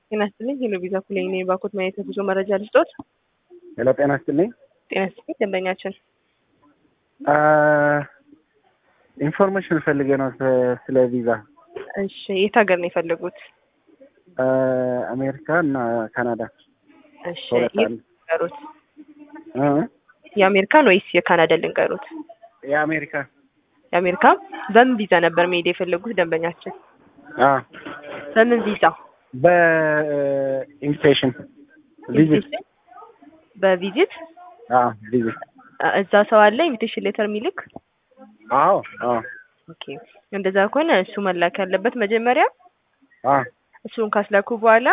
ጤና ይስጥልኝ። ሄሎ ቪዛ ኩሌኝ ነኝ። ባኮት ማየት የጉዞ መረጃ ልስጦት። ሄሎ ጤና ይስጥልኝ። ጤና ይስጥልኝ ደንበኛችን። ኢንፎርሜሽን ፈልጌ ነው ስለ- ስለ ቪዛ እሺ የት ሀገር ነው የፈለጉት? አሜሪካ እና ካናዳ እሺ ሁለት የት አንድ ልንገሩት? እ? የአሜሪካን ወይስ የካናዳ ልንገሩት? የአሜሪካ የአሜሪካ በምን ቪዛ ነበር መሄድ የፈለጉት ደንበኛችን? አ በምን ቪዛ? በኢንቪቴሽን ቪዚት ኢንቪቴሽን? በቪዚት አ ቪዚት አ- እዛ ሰው አለ ኢንቪቴሽን ሌተር የሚልክ? አዎ አዎ ኦኬ እንደዛ ከሆነ እሱ መላክ ያለበት መጀመሪያ አ እሱን ካስላኩ በኋላ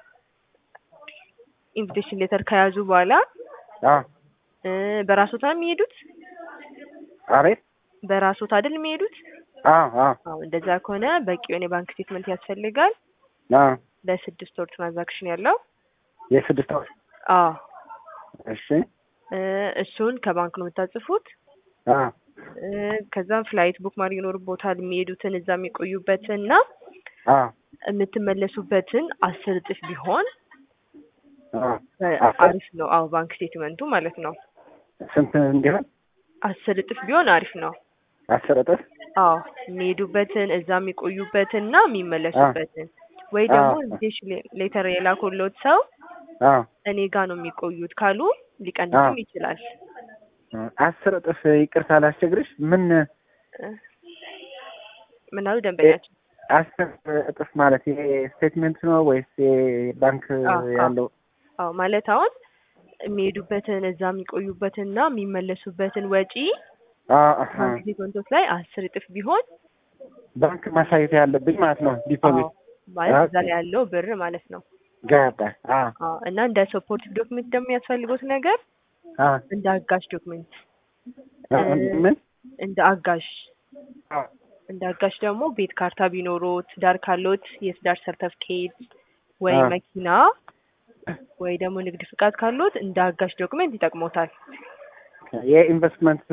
ኢንቪቴሽን ሌተር ከያዙ በኋላ አ እ በራሶት ነው የሚሄዱት? አቤት በራሶት አይደል የሚሄዱት? አ አ አዎ እንደዛ ከሆነ በቂ የሆነ የባንክ ስቴትመንት ያስፈልጋል። አ ለስድስት ወር ትራንዛክሽን ያለው የስድስት ወር አዎ እሺ እ እሱን ከባንክ ነው የምታጽፉት። አ እ ከዛም ፍላይት ቡክ ማድረግ ይኖርቦታል። የሚሄዱትን እዛ የሚቆዩበትን እና አ የምትመለሱበትን አስር እጥፍ ቢሆን አ በ- አስር? አሪፍ ነው። አዎ ባንክ ስቴትመንቱ ማለት ነው። ስንት እንዲሆን አስር እጥፍ ቢሆን አሪፍ ነው። አስር እጥፍ አዎ የሚሄዱበትን እዛ የሚቆዩበትን እና የሚመለሱበትን ወይ ደግሞ አዎ። ኢንቪቴሽን ሌተር የላኮሎት ሰው አ እኔ ጋር ነው የሚቆዩት ካሉ ሊቀንስም አዎ። ይችላል። አስር እጥፍ ይቅርታ ላስቸግርሽ ምን እ ምን አሉ ደንበኛችን? አስር እጥፍ ማለት ይሄ ስቴትመንት ነው ወይስ ባንክ አዎ፣ አዎ። ያለው? አዎ ማለት አሁን የሚሄዱበትን እዛ የሚቆዩበትን እና የሚመለሱበትን ወጪ አዎ፣ አሃ። ባንክ ስቴትመንቶች ላይ አስር እጥፍ ቢሆን ባንክ ማሳየት ያለብኝ ማለት ነው። ዲፖዚት አዎ ማለት እዛ ኦኬ። ላይ ያለው ብር ማለት ነው። ገባ። አዎ፣ አዎ እና እንደ ሰፖርት ዶክመንት ደግሞ የሚያስፈልጉት ነገር አዎ። እንደ አጋዥ ዶክመንት አ- እ- ምን? እንደ አጋዥ አዎ። እንደ አጋዥ ደግሞ ቤት ካርታ ቢኖሮት ዳር ካሎት የትዳር ሰርተፍኬት ወይ አዎ። መኪና ወይ ደግሞ ንግድ ፍቃድ ካሎት እንደ አጋዥ ዶክመንት ይጠቅሞታል። የኢንቨስትመንት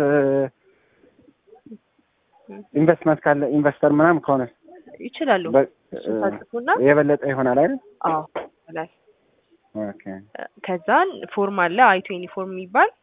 ኢንቨስትመንት ካለ ኢንቨስተር ምናምን ከሆነ ይችላሉ። በ- እሱን ታጽፉና የበለጠ ይሆናል አይደል? አዎ ይላል። ኦኬ። ከዛን ፎርም አለ አይቶ ዩኒፎርም የሚባል